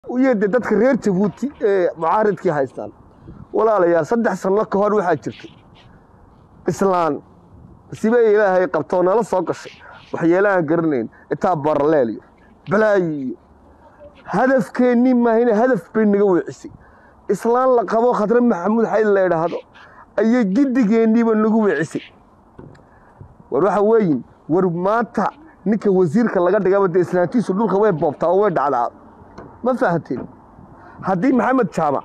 iyo de dadka reer jabuuti ee mucaaridkii haystaan walaalayaal saddex sanno ka hor waxaa jirtay islaan sibe ilaahay qabtoo nala soo gashay waxyeelahaan garanayn itaa baraleel iyo balaayi iyo hadafkeennii maahine hadaf bay naga weecisay islaan la qabo khadre maxamuud xayd la idhaahdo ayay giddigeenniiba nagu weecisay war waxa weeyin war maanta ninka wasiirka laga dhigaba dee islaantiisu dhulka way boobtaa oo way dhacdaa ma fahanteen haddii maxamed jaamac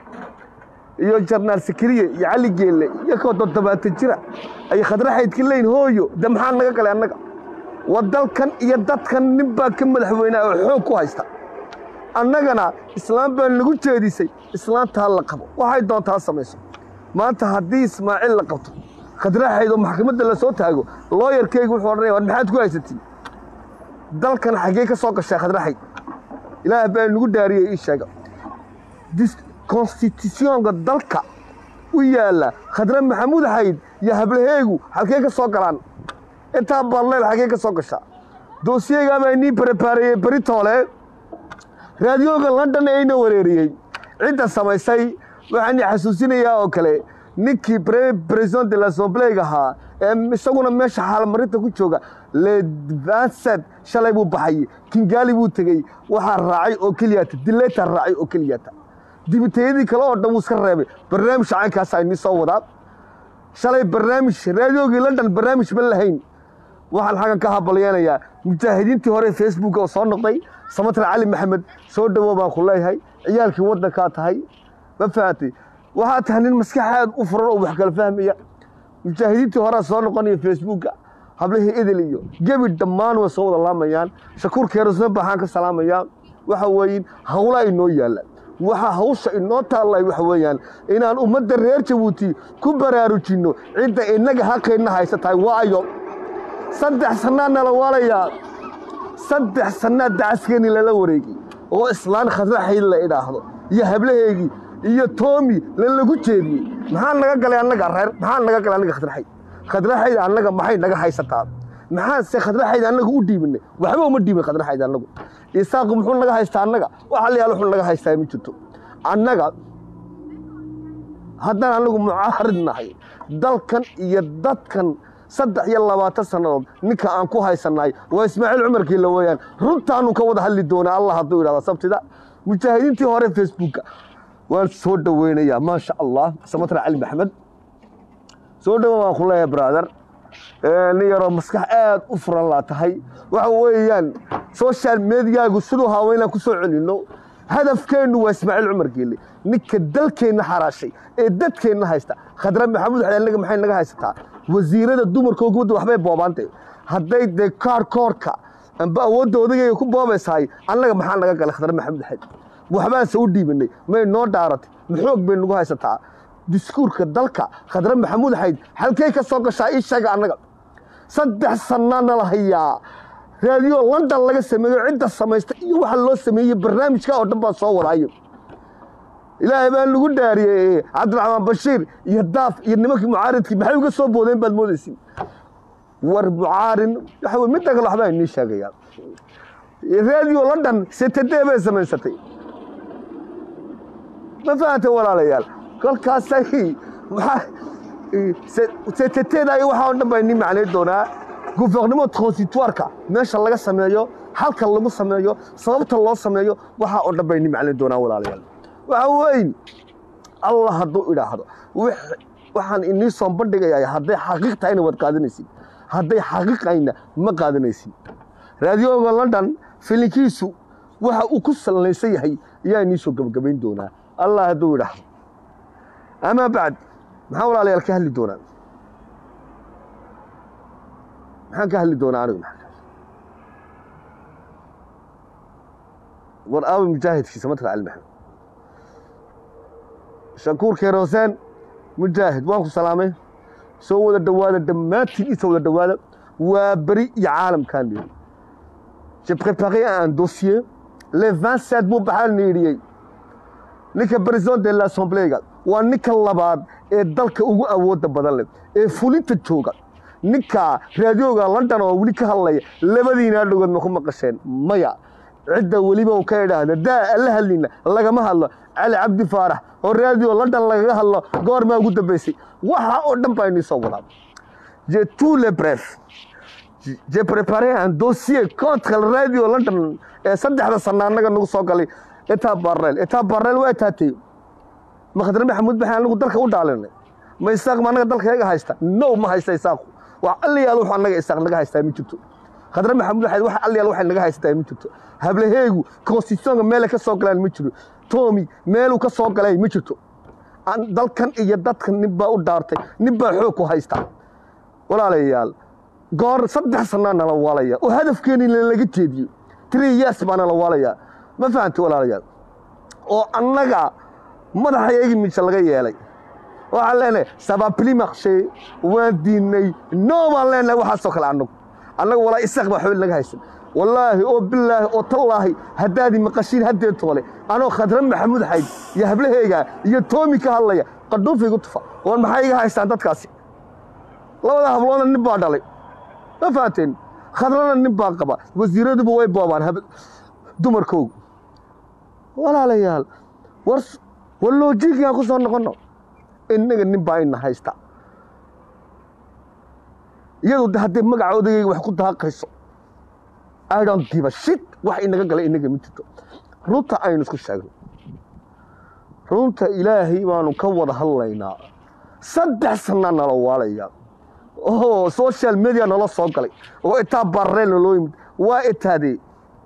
iyo jarnaal sakariye iyo cali geelle iyo koo toddobaatan jira ay khadre xaydka leyn hooyo de maxaa naga galay annaga wa dalkan iyo dadkan nin baa ka madaxweynaa oo xoog ku haysta annagana islaam baa nagu jeedisay islaantaa la qabo waxay doontaa samayso maanta haddii ismaaciil la qabto khadre xayd oo maxkamadda la soo taago looyarkeygu wuxuu odhanaya war maxaad ku haysatiin dalkan xaggee ka soo gashaa khadre xayd ilaah baa nagu daariyey ii sheega konstitutionka dalka u yaalla khadre maxamuud xayd iyo hablaheegu halkee ka soo galaan intaa barleel xaggee ka soo gashaa doosiyeygaabaa inii barebaareeyey beritoole raadiyooga london ee ina wareeriyey cidda samaysay waxaan xasuusinayaa oo kale ninkii president de l'assembleega ahaa ee isaguna meesha xaalmarinta ku jooga levansad shalay buu baxay kingaali buu tegey waxaa raacay oo keliyata dileeta raacay oo keliyata dibitayadii kale oo dhan wuu iska reebay barnaamij caynkaasaa inii soo wadaa shalay barnaamij raadiyoogii london barnaamij ma lahayn waxaan xaggan ka habalyeenayaa mujaahidiintii hore facebook oo soo noqday samatar cali maxamed soo dhowow baan ku leeyahay ciyaalkii waddankaa tahay ma fahamtay waxaa tahay nin maskaxaad u furan oo wax kala fahmaya mujaahidiintii horea soo noqonaya facebooka hablihii idil iyo gebi dhammaan way soo wada laamayaan shakuur keerosna baxaan ka salaamayaa waxa weeyin hawlaa inoo yaalla waxaa hawsha inoo taallay waxa weeyaan inaan ummadda reer jabuuti ku baraarujinno cidda innaga haqeenna haysa tahay waayo saddex sannaa nala waalayaa saddex sannaa dacaskeennii lala wareegay oo islaan khadre xayd la idhaahdo iyo hablaheegii iyo toomi lalagu jeediyey maxaa naga galay annaga reer maxaa naga galay annaga khadre xayd khadre xayd annaga maxay naga haysataa maxaase khadre xayd annaga u dhiibinay waxba uma dhiibin khadre xayd annagu isaaqu muxuu naga haystaa annaga waxa la yaal wuxuu naga haystaa ma jirto annaga haddaan annagu mucaarid nahay dalkan iyo dadkan saddex iyo labaatan sannadood ninka aan ku haysannahay waa ismaaciil cumarkiila weeyaan runtaanu ka wada hadli doonaa allah hadduu idhahda sabtida mujaahidiintii hore facebooka waan soo dhoweynayaa maasha allah samatra cali maxamed soo dhowo waan ku leeyahay brother nin yaroo maskax aad u furan laa tahay waxa weeyaan social mediaagu siduu hawa inaan ku soo celinno hadafkeennu waa ismaaciil cumar geelle ninka dalkeenna xaraashay ee dadkeenna haysta khadre maxamuud xayd annaga maxay naga haysataa wasiirada dumarkoo gubadda waxbay boobaantay hadday dee kaar koorka amba awoodda odagayga ku boobaysahay annaga maxaa naga galay khadre maxamuud xayd waxbaanse u dhiibinay may noo dhaaratay maxoog bay nagu haysataa diskuurka dalka khadre maxamuud xayd halkey ka soo gashaa ii sheega annaga saddex sannaa nala hayaa raadiyo london laga sameeyo cidda samaysta iyo waxa loo sameeyey barnaamijka oo dhan baan soo wadaayo ilaahay baan lagu dhaariyey cabdiraxmaan bashiir iyo daaf iyo nimankii mucaaridkii maxay uga soo boodeen baad moodaysin war mucaarin waxa wey midda kale waxbaa inii sheegayaa raadiyo london setadee bay samaysatay ma fahantay walaalayaal kolkaasay seteteeda iyo waxaa oo dhan baa inii macnay doonaa guvernimo transitoirka meesha laga sameeyo halka lagu sameeyo sababta loo sameeyo waxaa oo dhan baa inii macnay doonaa walaalayaal waxa weyn allah hadduu idhaahdo waxaan inii soo bandhigayaa hadday xaqiiq tahayna waad qaadanaysid hadday xaqiiqayna ma qaadanaysid raadiyooga london filinkiisu waxa uu ku sallaysan yahay ayaa inii soo gebagabayn doonaa allah hadduu idhaahdo amaa bacd maxaa walaalayaal ka hadli doonaa maxaan ka hadli doonaa anigu war aawi mujaahidkii samatka cali maxamed shakuur keeroseen mujaahid waan ku salaamay soo wada dhowaada dhammaantiin isoo wada dhowaada waa beri iyo caalamkaan dhiri j'ai préparé un dossier le 27 buu baxaa niidhiyey ninka president de l'assembléga waa ninka labaad ee dalka ugu awooda badan leh ee fulinta jooga ninka raadiyooga london oo weli ka hadlaya labadiinaa dhogood ma ku maqasheen maya cidda weliba uu ka idhaahda daa alla hadlina lagama hadlo cali cabdi faarax oo raadiyo london lagaga hadlo goormaa ugu dambaysay waxa oo dhan baa inii soo wadaa je tous les brefs j'ai préparé un dossier contre le radio london ee saddexda sana annaga nagu soo galay etaa barreel etaa barreel waa taatay makhdar maxamuud baxaan anagu dalka u dhaalinay ma isaaq ma annaga dalka yaga haysta no ma haysta isaaqu waa alliyaal wuxuu annaga isaaq naga haystaa ma jirto khadra maxamuud waxay wax alliyaal waxay naga haystaa ma jirto hablaheegu constitutionka meelay ka soo galaan ma jiro tomi meeluu ka soo galay ma jirto Aan- dalkan iyo dadkan nin baa u dhaartay nin baa xoog ku haysta walaalayaal goor saddex sanaa nala waalaya oo hadafkeeni laga jeediyo three years baa nala waalaya ma fahamti walaalayaal oo annaga madaxayagi mise laga yeelay waxaan leenahay sababli maqshe waan diinay no baan leenahay waxaasoo kale annagu annaga walaa isaaq baa xool naga haysan wallaahi oo bilaahi oo tallaahi haddaadi maqashiin haddee toole anoo khadra maxamuud xayd iyo hablaheyga iyo toomi ka hadlaya qadhuufigu tufa war maxay iga haystaan dadkaasi labada habloodna nin baa dhalay ma fahanteen khadrana nin baa qaba wasiiraduba way boobaan hab- dumarkoogu walaalayaal war war loojiigaan ku soo noqonno innaga nin baa ina haysta iyadu de haddee magaca odagayga wax ku daaqayso I don't give a shit wax inaga galay inaga ma jirto runta aynu isku sheegno runta ilaahay baanu ka wada hadlaynaa saddex sanaa nala waalaya oo social media nala soo galay oo itaa barreel naloo yimid waa itaadee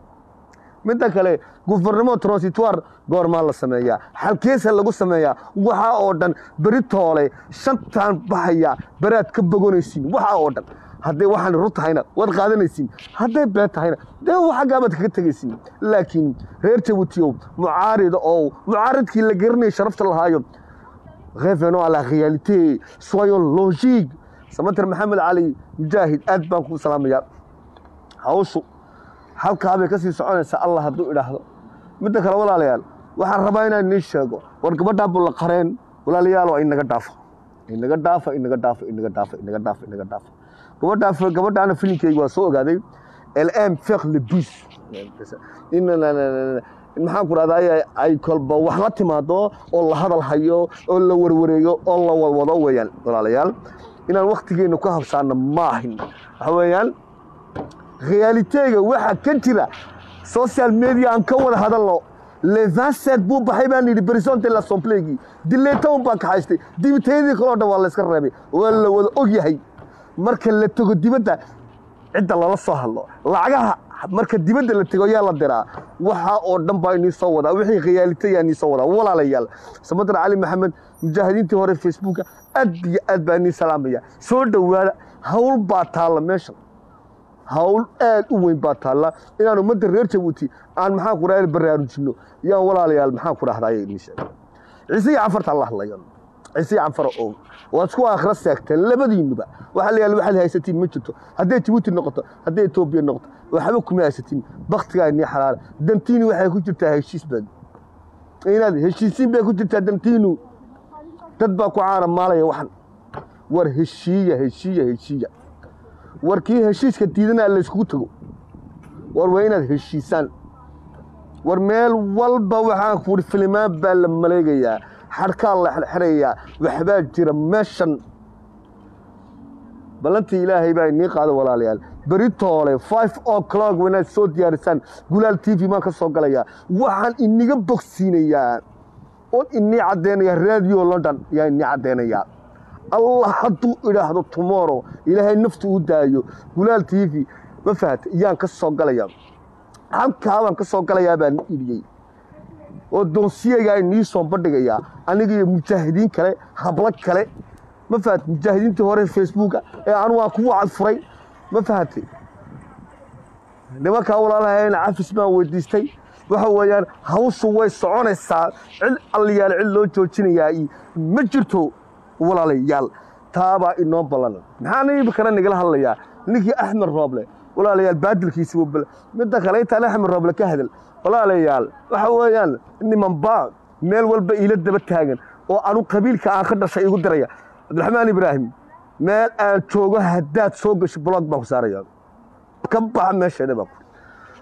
midda kale gufernimo transitoire goormaa la sameeyaa xalkeesa lagu sameeyaa waxaa oo dhan beri toole shantaan baxaya beraad ka bogonaysiin waxaa oo dhan hadday waxaan run tahayna waad qaadanaysiin hadday been tahayna dee xaggaabaad kaga tegaysiin laakiin reer jabuutiyow mucaarida oo mucaaridkii la garanayay sharafta lahaayo revenons à la réalité soyons logiques samater maxamed cali mujaahid aad baan kuu salaamayaa hawshu halkaabay ka sii soconaysaa allah hadduu idhaahdo midda kale walaalayaal waxaan rabaa inaan nii sheego war gabadhaa bulla qareen walaalayaal waa inaga dhaafa inaga dhaafa inaga dhaafa inaga dhaafa inaga dhaafa inaga dhaafa gabadhaa gabadhaana filimkeyga waa soo ogaaday lm fek le bus in maxaan ku rahdaa ay kolba wax la timaado oo la hadal hayo oo la warwareego oo la wadwado weeyaan walaalayaal inaan waktigeena ku habsaano maahin waxa weeyaan realitega waxa ka jira social media aan ka wada hadalno le 27 buu baxay baan yidhi president de l'assemblée dileetown baa ka haystay dibitayadii kaloo dhan waa la iska reebay waa la wada og yahay marka la tago dibadda cidda lala soo hadlo lacagaha marka dibadda la tego yaa la diraa waxa oo dhan baa inii soo wadaa wixii khiyaalita yaa inii soo wadaa walaalayaal samadir cali maxamed mujaahidiintii hore facebooka aad iyo aad baa inii salaamaya soo dhowaada hawl baa taalla meeshan hawl aad u weyn baa taalla inaan ummadda reer jabuuti aan maxaan ku rahda baraarujinno yaan walaalayaal maxaan ku rahdaye inii sheegay ciise iyo cafarta la hadlayo ciise iyo canfar oo waad isku aakhira seegteen labadiinuba waxaa la yaala waxaad haysatiin ma jirto hadday jabuuti noqoto hadday etoobiya noqoto waxba kuma haysatiin baktigaa inii xalaala dantiini waxay ku jirtaa heshiis baad inaad heshiisiin bay ku jirtaa dantiinu dad baa ku caana maalaya waxan war heshiiya heshiiya heshiiya war kii heshiiska diidanaa layskugu tago war waa inaad heshiisaan war meel walba waxaan ku ihi filimaan baa la maleegayaa xadhkaa la xirxirayaa waxbaa jira meeshan ballantii ilaahay baa inii qaada walaalayaal beri toole five o'clock wanaad soo diyaarisaan gulaal t v maan ka soo galayaa waxaan iniga bogsiinayaa oon inii caddeynayaa radio london yaa inii caddeynayaa allah hadduu idhaahdo tomorrow ilaahay naftu u daayo gulaal t v ma fahata iyaan ka soo galayaa halkaabaan ka soo galayaa baan idhiyey oo doonsiyagaa inii soo bandhigayaa aniga iyo mujaahidiin kale hablo kale ma fahat mujaahidiintii hore facebooka ee anu aan kugu cadfuray ma fahatay nimankaa walaalahayna cafis baan weydiistay waxa weeyaan hawshu way soconaysaa cid alliyaal cid loo joojinayaa iyo ma jirto walaalayaal taabaa inoo ballanan maxaan imikana nagala hadlayaa ninkii axmed rooble walaalayaal baadilkiisi wabal midda kale intaan axmed rooble ka hadal walaalayaal waxa weeyaan nimanbaa meel walba iila daba taagan oo anu qabiilka aan ka dhashay igu diraya cabdiraxmaan ibraahim meel aan joogo haddaad soo gasho blog baan ku saaraya ka baxa meesheeda baan ku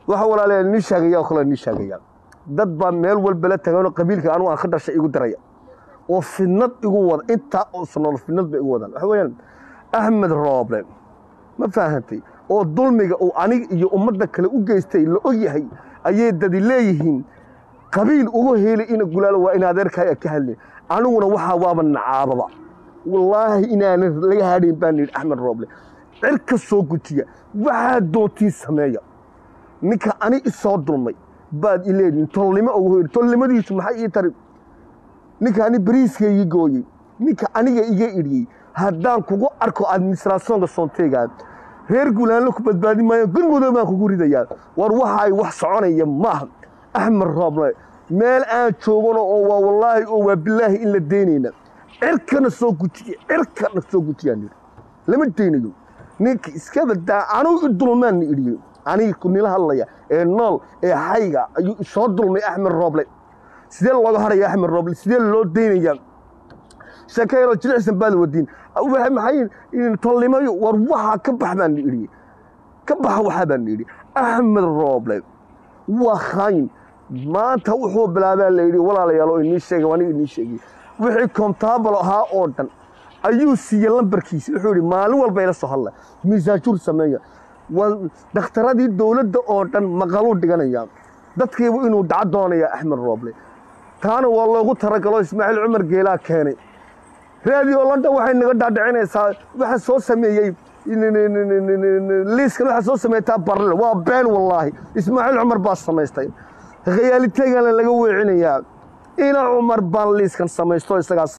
waxa walaalayaa nii sheegaya oo kale nii sheegaya dad baa meel walba la taganoo qabiilka anugu aan ka dhashay igu diraya oo fidnad igu wada intaa oo sanool fidnad bay igu wadaan waxa weeyaan axmed rooble ma faahantay oo dulmiga uu aniga iyo ummadda kale u geystay la og yahay ayay dadi leeyihiin qabiil ugu heelay ina gulaalo waa in adeerkaaga ka hadlin aniguna waxaa waaba nacaababa wallaahi inaanan laga hadhayn baan yidhi axmed rooble cirka soo gutiya waxaa doontii sameeya ninka ani isoo dulmay baad ileedihin tolnimo ugu hoyri tolnimadiisu maxay ii tari ninka ani bariiska ii gooyey ninka aniga iga idhiyey haddaan kugu arko administrationka soonteegaa reer gulaanlo ku badbaadi maayo gurmudoo baan kugu ridayaa war waxaay wax soconaya maaha axmed rooble meel aan joogano oo waa wallaahi oo waa bilaahi in la deynayna cirkana soo gutiya cirkana soo gutiyaan yidhi lama deynayo ninka iska badaa anugu i dulmaan na idhiyey aniga nila hadlaya ee nool ee hayga ayuu isoo dulmay axmed rooble sidee looga haraya axmed rooble sidee loo deynayaa sheeko yaroo jilicsan baad wadiin maxay tolnimayo war waxaa ka bax baan idhi ka baxa waxaa baan idhi axmed rooble waa khaayin maanta wuxuu bilaabaa la yidhi walaalayaal oo inii sheegay aniga inii sheegay wixii kontaabal ahaa oo dhan ayuu siiyey lambarkiisa wuxuu yidhi maalin walba ila soo hadla miisaajuur sameeya waa dhakhtaradii dowladda oo dhan maqaluu dhiganayaa dadkiibu inuu dhaco doonaya axmed rooble taana waa loogu talagalo ismaaciil cumar geelaa keenay raadiyo london waxay naga dhaadhicinaysaa waxa soo sameeyey liiskan waxa soo sameeytaa barle waa been wallaahi ismaaciil cumar baa samaystay khayaaliteegana laga weecinayaa ina cumar baan liiskan samaysto isagaas